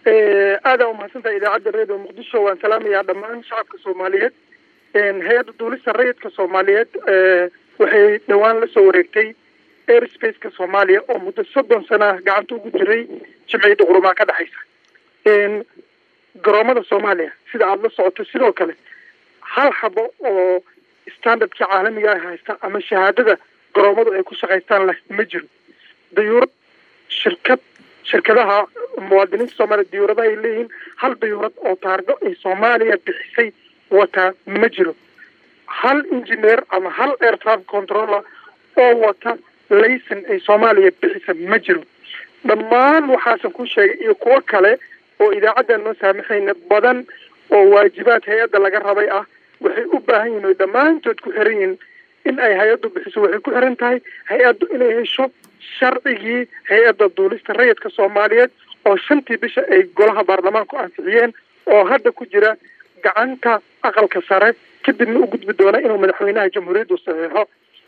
aadaa umahadsantahay idaacadda redio muqdisho waan salaamayaa dhammaan shacabka soomaaliyeed hay-adda duulista rayidka soomaaliyeed waxay dhowaan la soo wareegtay airspace-ka soomaaliya oo muddo soddon sana ah gacanta ugu jiray jimciyadda qurumaa ka dhexaysa garoomada soomaaliya sida aada la socoto sidoo kale hal xabo oo standardka caalamiga ah haysta ama shahaadada garoomadu ay ku shaqaystaan leh ma jiro dayuurad shirkad shirkadaha muwaadiniinta soomaaliya dayuuradaha ay leeyihiin hal dayuurad oo taargo ay soomaaliya bixisay wataa ma jiro hal engineer ama hal air traffic controller oo wata layson ay soomaaliya bixisa ma jiro dhammaan waxaasan ku sheegay iyo kuwo kale oo idaacaddan noo saamaxayna badan oo waajibaad hay-adda laga rabay ah waxay u baahan yihin oy dhammaantood ku xiran yihiin in ay hay-addu bixiso waxay ku xiran tahay hay-addu inay hesho sharcigii hay-adda duulista rayidka soomaaliyeed oo shantii bisha ay golaha baarlamaanku ansixiyeen oo hadda ku jira gacanta aqalka sare kadibna u gudbi doona inuu madaxweynaha jamhuuriyaddu saxiixo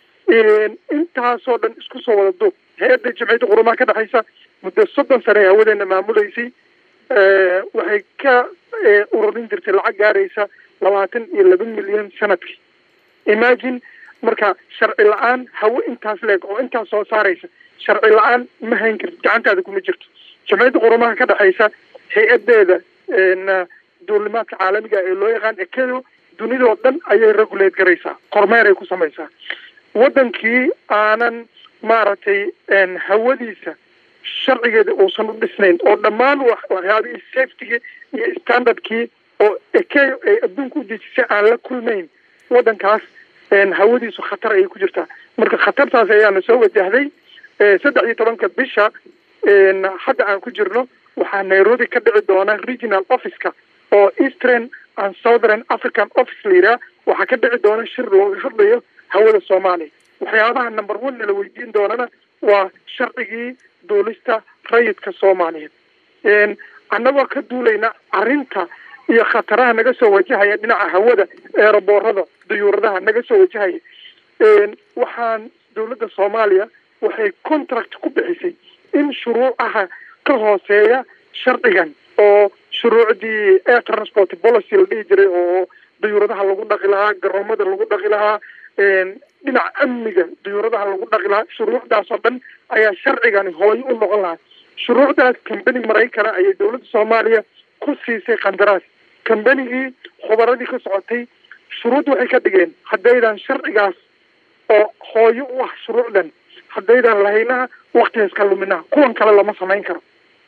intaasoo dhan isku soo wada duub hay-adda jimciyadda qurumaha ka dhexaysa muddo soddon sane ay hawadeena maamuleysay waxay ka ururin jirtay lacag gaaraysa labaatan iyo laba milyan sanadkii imagine marka sharci la-aan hawo intaas leeg oo intaas soo saaraysa sharci la-aan ma hayn karti gacantaada kuma jirto jamciyadda qurumaha ka dhexaysa hay-adeeda duulimaadka caalamiga ee loo yaqaan ekedo dunidoo dhan ayay regulate garaysaa kormeer ay ku samaysaa waddankii aanan maaragtay hawadiisa sharcigeeda uusan u dhisnayn oo dhammaan waxyaabihii safetygii iyo standardkii oo ekeyo ay adduunka u dejisay aan la kulmayn waddankaas hawadiisu khatar ayay ku jirtaa marka khatartaas ayaana soo wajahday saddex iyo tobanka bisha hadda aan ku jirno waxaa nairobi ka dhici doona regional officeka oo eastern and southern african office la yidhaha waxaa ka dhici doona shir looga hadlayo hawada soomaaliya waxyaabaha number one nala weydiin doonana waa sharcigii duulista rayidka soomaaliyeed annagoo ka duulayna arrinta iyo khataraha naga soo wajahaya dhinaca hawada eeraboorada dayuuradaha naga soo wajahaya waxaan dowladda soomaaliya waxay contract ku bixisay in shuruucaha ka hooseeya sharcigan oo shuruucdii air transport policy la dhihi jiray oo dayuuradaha lagu dhaqi lahaa garoomada lagu dhaqi lahaa dhinaca amniga dayuuradaha lagu dhaqi lahaa shuruucdaas oo dhan ayaa sharcigani hooyo u noqon lahaa shuruucdaas kambani maraykana ayay dowladda soomaaliya ku siisay qandaraas kambanigii khubaradii ka socotay shuruud waxay ka dhigeen haddaydan sharcigaas oo hooyo u ah shuruucdan haddaydan lahaynaha waktigaas ka luminaha kuwan kale lama samayn karo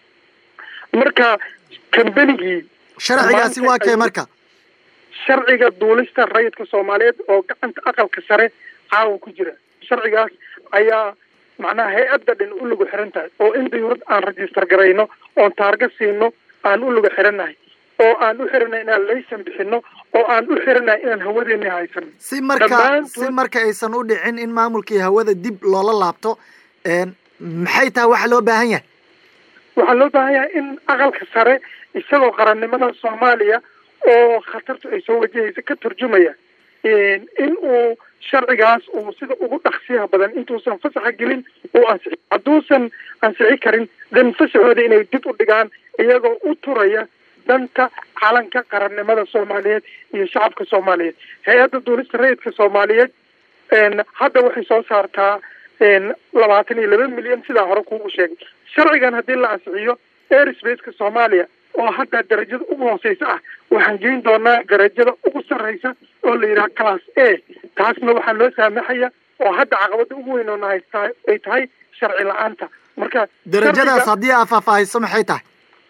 marka kambanigii sharcigaasi waa kee marka sharciga duulista rayidka soomaaliyeed oo gacanta aqalka sare caawa ku jira sharcigaas ayaa macnaha hay-adda dhan u lagu xiran tahay oo in dayuurad aan register garayno oon taarga siino aan u lagu xirannahay oo aan u xirannahay inaan laysan bixino oo aan u xirannahay inaan hawadeena haysano si marka si marka aysan u dhicin in maamulkii hawada dib loola laabto maxay tahay waxa loo baahan yahay waxaa loo baahan yahay in aqalka sare isagoo qarannimada soomaaliya oo khatartu ay soo wajahaysa ka turjumaya in uu sharcigaas uu sida ugu dhaqsiyaha badan intuusan fasaxa gelin uu ansixi hadduusan ansixi karin dan fasaxooda inay dib u dhigaan iyagoo u turaya danta calanka qarannimada soomaaliyeed iyo shacabka soomaaliyeed hay-adda duulista rayidka soomaaliyeed hadda waxay soo saartaa labaatan iyo laba milyan sidaa hore kuugu sheegay sharcigan haddii la ansixiyo airspace-ka soomaaliya oo hadda darajada ugu hooseysa ah waxaan geyn doonaa darajada ugu sarreysa oo la yidhaha class a taasna waxaa loo saamaxaya oo hadda caqabada ugu weyn oona haysta ay tahay sharci la-aanta marka darajadaas haddii aa faahfaahiso maxay tahay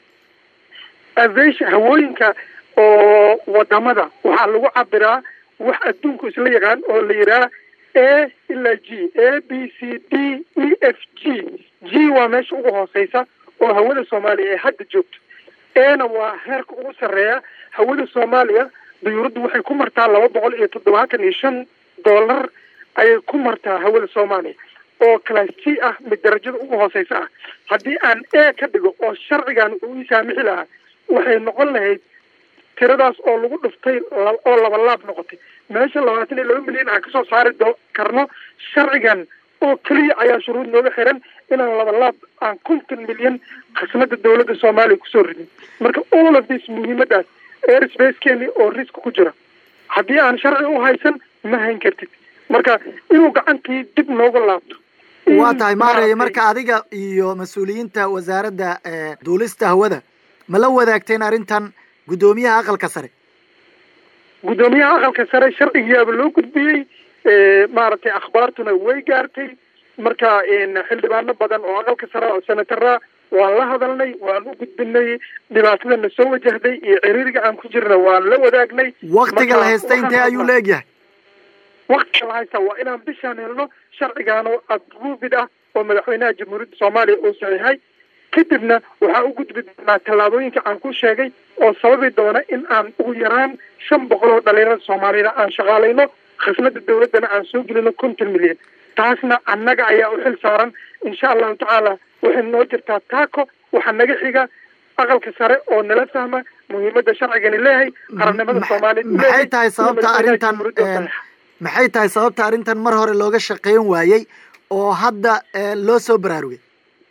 aviation hawooyinka oo wadamada waxaa lagu cabiraa wax adduunku isla yaqaan oo la yidhaha a ilaa g a b c d e f g g waa meesha ugu hooseysa oo hawada soomaaliya ay hadda joogto ena waa heerka ugu sarreeya hawada soomaaliya dayuuraddu waxay ku martaa laba boqol iyo toddobaatan iyo shan dollar ayay ku martaa hawada soomaaliya oo class g ah mid darajada ugu hooseysa ah haddii aan a ka dhigo oo sharcigan uu ii saamixi lahaa waxay noqon lahayd tiradaas oo lagu dhuftay oo laba laab noqotay meesha labaatan iyo laba milyan aan kasoo saari do karno sharcigan oo keliya ayaa shuruud nooga xiran inaan labalaab aan konton milyan khasnada dawladda soomaaliya kusoo ridin marka all of this muhiimadaas airspacekeeni oo risk ku jira haddii aan sharci u haysan ma hayn kartid marka inuu gacantii dib nooga laabto waa tahay maaraya marka adiga iyo mas-uuliyiinta wasaaradda duulista hawada ma la wadaagteen arrintan guddoomiyaha aqalka sare guddoomiyaha aqalka sare sharcigiyaaba loo gudbiyey maaragtay akhbaartuna way gaartay marka xildhibaano badan oo aqalka sare oo senatara waan la hadalnay waan u gudbinay dhibaatadana soo wajahday iyo ciriiriga aan ku jirna waan la wadaagnay waktiga la haysta intee ayuu la egyahay waktiga la haysta waa inaan bishaan helno sharcigaano approved ah oo madaxweynaha jamhuuriyadda soomaaliya uu saxiixay kadibna waxaa u gudbi doonaa tallaabooyinka aan ku sheegay oo sababi doona in aan ugu yaraan shan boqol oo dhalinyarada soomaaliyada aan shaqaalayno khasnada dawladdana aan soo gelino konton milyan taasna annaga ayaa u xil saaran insha allahu tacaala waxay noo jirtaa taako waxaa naga xiga aqalka sare oo nala fahma muhiimada sharcigani leeyahay qarannimada soomaaliya maxay tahay sababta arrintan maxay tahay sababta arrintan mar hore looga shaqeyn waayey oo hadda loo soo baraarugay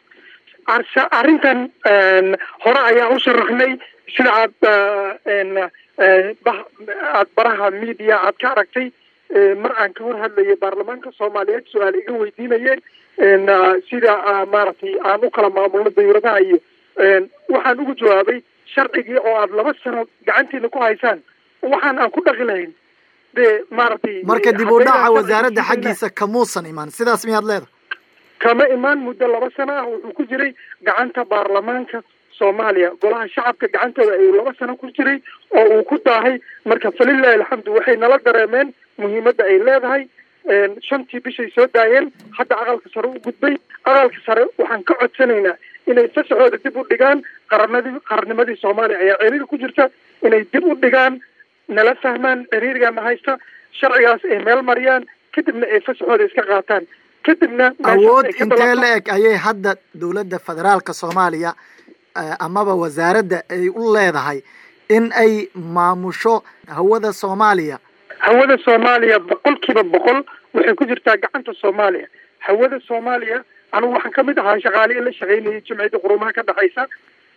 arrintan hore ayaan u sharaxnay sida aad aad baraha media aad ka aragtay mar aan ka hor hadlayay baarlamaanka soomaaliyeed su-aal iga weydiinayeen sida maaragtay aan u kala maamulno dawladaha iyo waxaan ugu jawaabay sharcigii oo aad laba sano gacantiina ku haysaan waxaan aan ku dhaqi lahayn de maaragtay marka dib u dhaca wasaaradda xaggiisa kamuusan imaan sidaas miyaad leedahay kama imaan muddo laba sano ah wuxuu ku jiray gacanta baarlamaanka soomaaliya golaha shacabka gacantooda ayuu laba sano ku jiray oo uu ku daahay marka falilahi alxamdu waxay nala dareemeen muhiimadda ay leedahay shantii bishay soo daayeen hadda aqalka sare u gudbay aqalka sare waxaan ka codsanaynaa inay fasaxooda dib u dhigaan qaranadii qarannimadii soomaaliya ayaa ciriiri ku jirta inay dib u dhigaan nala fahmaan ciriirigana haysta sharcigaas ay meel mariyaan kadibna ay fasaxooda iska qaataan kadibna awood intee la eg ayay hadda dowladda federaalka soomaaliya amaba wasaaradda ay u leedahay in ay maamusho hawada soomaaliya hawada soomaaliya boqol kiiba boqol waxay ku jirtaa gacanta soomaaliya hawada soomaaliya anigu waxaan kamid ahaa shaqaale in la shaqaynayay jimciyadda qurumaha ka dhexaysa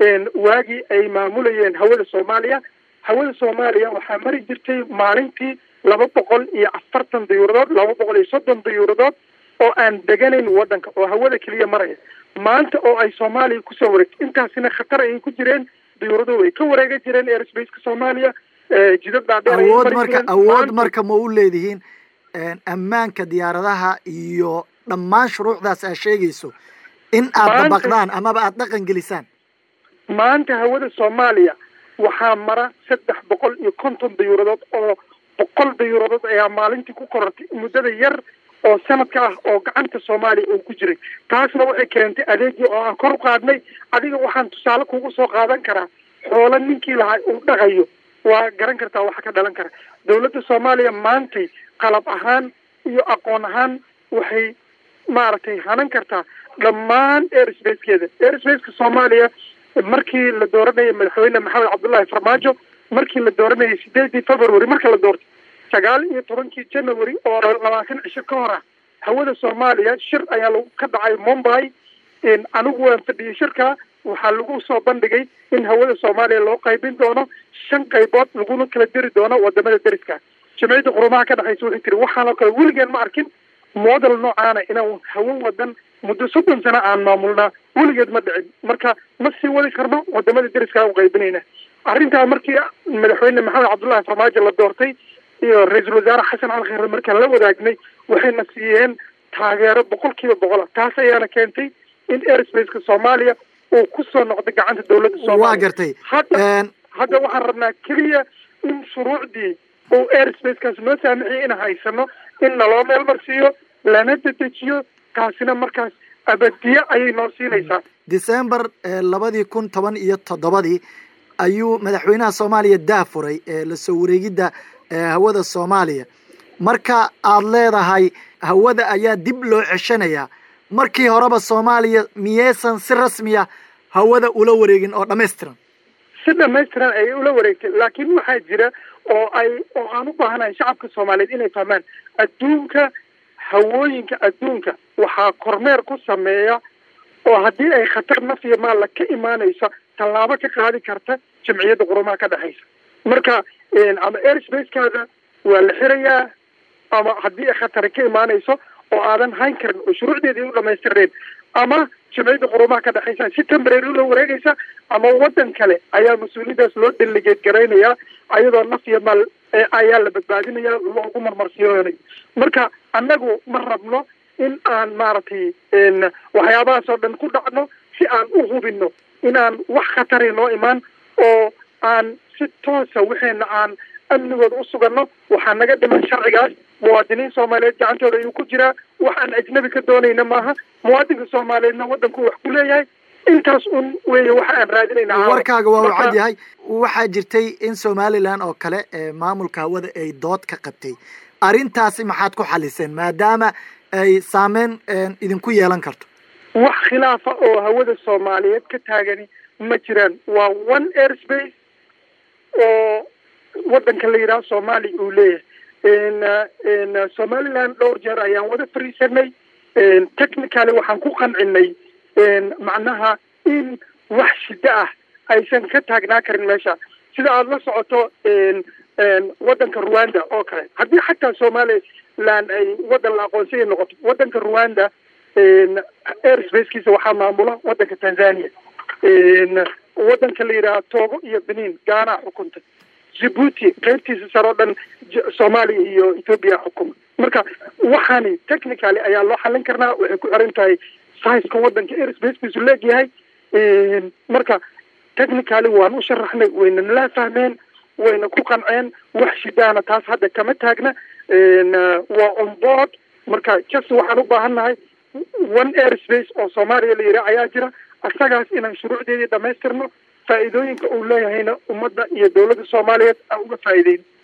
waagii ay maamulayeen hawada soomaaliya hawada soomaaliya waxaa mari jirtay maalintii laba boqol iyo afartan dayuuradood laba boqol iyo soddon dayuuradood oo aan deganayn waddanka oo hawada keliya maraya maanta oo ay soomaaliya kusoo wareegto intaasina khatar ayay ku jireen dayuurado way ka wareega jireen airsbaceka soomaaliya jidad dhaadheer awood marka awood marka ma u leedihiin ammaanka diyaaradaha iyo dhammaan shuruucdaas aad sheegayso in aad dabaqdaan amaba aada dhaqan gelisaan maanta hawada soomaaliya waxaa mara saddex boqol iyo konton dayuuradood oo boqol dayuuradood ayaa maalintii ku korortay muddada yar oo sanadka ah oo gacanta soomaaliya uu ku jiray taasna waxay keentay adeegii oo aan kor u qaadnay adiga waxaan tusaale kugu soo qaadan karaa xoolo ninkii lahaa uu dhaqayo waa garan kartaa waxa ka dhalan kara dawladda soomaaliya maantay qalab ahaan iyo aqoon ahaan waxay maaragtay hanan kartaa dhammaan airspacekeeda airsbaceka soomaaliya markii la dooranayay madaxweyne maxamed cabdullaahi farmaajo markii la dooranayay sideedii february marka la doortay sagaal iyo tobankii january oo labaatan cisho ka hor ah hawada soomaaliya shir ayaa lagu ka dhacay mumbai anigu waan fadhiyey shirka waxaa lagu soo bandhigay in hawada soomaaliya loo qaybin doono shan qaybood laguna kala diri doono wadamada deriska jamciyadda qurumaha ka dhexaysa waxay tiri waxaanoo kale weligeen ma arkin model noocaana inaan hawo wadan muddo soddon sano aan maamulnaa weligeed ma dhicin marka ma sii wadi karno wadamada deriska u qaybinayna arrintaa markii madaxweyne maxamed cabdullahi farmaajo la doortay iyo ra-iisul wasaare xasan cali kheyre markaan la wadaagnay waxayna siiyeen taageero boqol kiiba boqol ah taas ayaana keentay in airsbaceka soomaaliya uu kusoo noqday gacanta dawladda soomaaliya waa gartay hadda hadda waxaan rabnaa keliya in shuruucdii uu airsbacekaas noo saamixiyay in haysano in naloo meel marsiiyo lana dedejiyo taasina markaas abadiye ayay noo siinaysaa december labadii kun toban iyo toddobadii ayuu madaxweynaha soomaaliya daafuray lasoo wareegidda hawada soomaaliya marka aad leedahay hawada ayaa dib loo ceshanayaa markii horeba soomaaliya miyaysan si rasmiya hawada ula wareegin oo dhamaystiran si dhamaystiran ayay ula wareegtay laakiin waxaa jira oo ay oo aan u baahanahay shacabka soomaaliyeed inay fahmaan adduunka hawooyinka adduunka waxaa kormeer ku sameeya oo haddii ay khatar naf iyo maalla ka imaanayso tallaabo ka qaadi karta jamciyadda qurumaha ka dhexaysa marka ama airspace-kaada waa la xirayaa ama haddii ay khatari ka imaanayso oo aadan hayn karin oo shuruucdeedii u dhamaystirneen ama jamciyadda qurumaha ka dhexaysa si temporary ula wareegaysa ama waddan kale ayaa mas-uuliyadaas loo delegeed garaynayaa ayadoo naf iyo maal ayaa la badbaadinaya loogu marmarsiyoonay marka annagu ma rabno in aan maaragtay waxyaabahaas oo dhan ku dhacno si aan u hubino inaan wax khatari noo imaan oo aan si toosa waxeena aan amnigooda u suganno waxaa naga dhiman sharcigaas muwaadiniin soomaaliyeed gacantooda ayuu ku jiraa wax aan ajnabi ka doonayna maaha muwaadinka soomaaliyeedna waddanku wax ku leeyahay intaas un weeye waxa aan raadinayna warkaaga waa u cad yahay waxaa jirtay in somalilan oo kale maamulka hawada ay dood ka qabtay arrintaasi maxaad ku xaliseen maadaama ay saameyn idinku yeelan karto wax khilaafa oo hawada soomaaliyeed ka taagani ma jiraan waa one airspace oo waddanka la yidhaha soomaaliya uu leeyahay somaliland dhowr jeer ayaan wada fariisanay technically waxaan ku qancinay macnaha in wax shida ah aysan ka taagnaa karin meesha sida aada la socoto waddanka rwanda oo kale haddii xataa somaliland ay waddan la aqoonsaya noqoto waddanka rwanda airspacekiisa waxaa maamula waddanka tanzania waddanka la yidhaha togo iyo benin gaana xukunta djibuuti qaybtiisa sare oo dhan soomaaliya iyo ethoopia xukuma marka waxaani technically ayaa loo xallin karnaa waxay ku xiran tahay siceka waddanka airspacekiisu leegyahay marka technically waan u sharaxnay wayna nala fahmeen wayna ku qanceen wax shidaana taas hadda kama taagna waa on board marka just waxaan u baahan nahay one airspace oo soomaaliya la yidhaha ayaa jira asagaas inaan shuruucdeedii dhamaystirno faa'iidooyinka uu leeyahayna ummadda iyo dowladda soomaaliyeed aan uga faa'iideyn